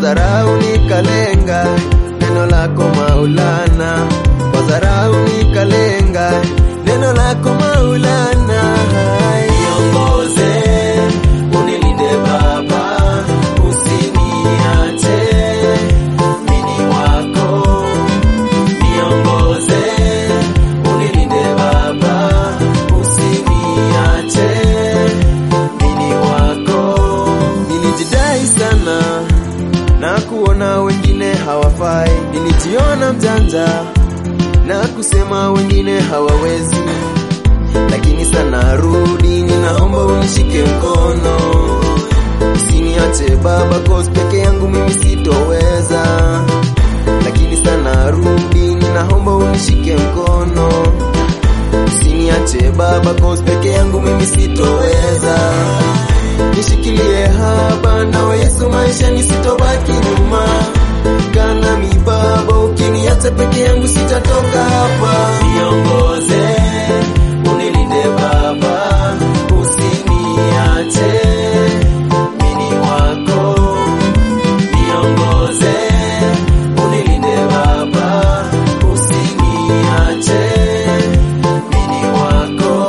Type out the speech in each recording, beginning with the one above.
dharau nikalenga neno lako Maulana, kwa dharau nikalenga neno lako Maulana. Niongoze, unilinde Baba, usiniache mini wako. Niongoze, unilinde Baba, usiniache mini wako. Nilijidai sana na kuona wengine hawafai, nilijiona mjanja na kusema wengine hawawezi, lakini sana rudi, ninaomba unishike mkono, usiniache Baba, cause peke yangu mimi sitoweza, lakini sana rudi, ninaomba unishike mkono, usiniache Baba, cause peke yangu mimi sitoweza nishikilie haba nawe Yesu, maisha nisitobaki nyuma. Kana mi Baba, ukiniacha peke yangu sitatoka hapa. Niongoze, unilinde Baba, usiniache mini wako. Niongoze, unilinde Baba, usiniache mini wako.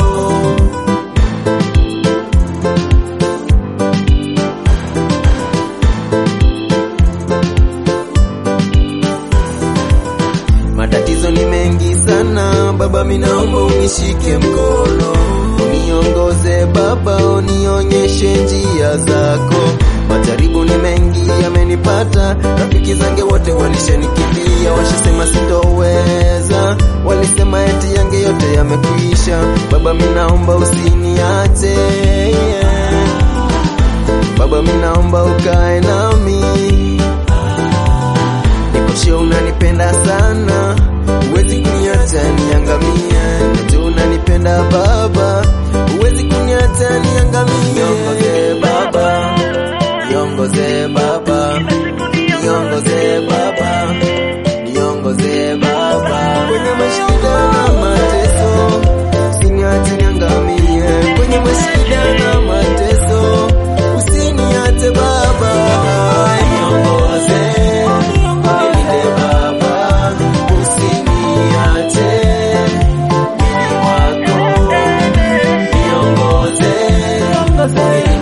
Matatizo ni mengi sana Baba, minaomba unishike mkono, uniongoze Baba, unionyeshe njia zako. Majaribu ni mengi yamenipata, rafiki zange wote walishanikimbia, washasema sitoweza, walisema eti yange yote yamekwisha. Baba, minaomba usiniache yeah. Baba, minaomba ukae nami Nikoshe unanipenda sana, huwezi kuniacha niangamie. Najua unanipenda Baba, huwezi kuniacha niangamie. Niongoze Baba, niongoze Baba, niongoze Baba, niongoze Baba kwenye mashida na mateso, usiniache niangamie kwenye mashida na mateso, usiniache Baba, niongoze Unilinde Baba, usiniache mimi wako. Niongoze, unilinde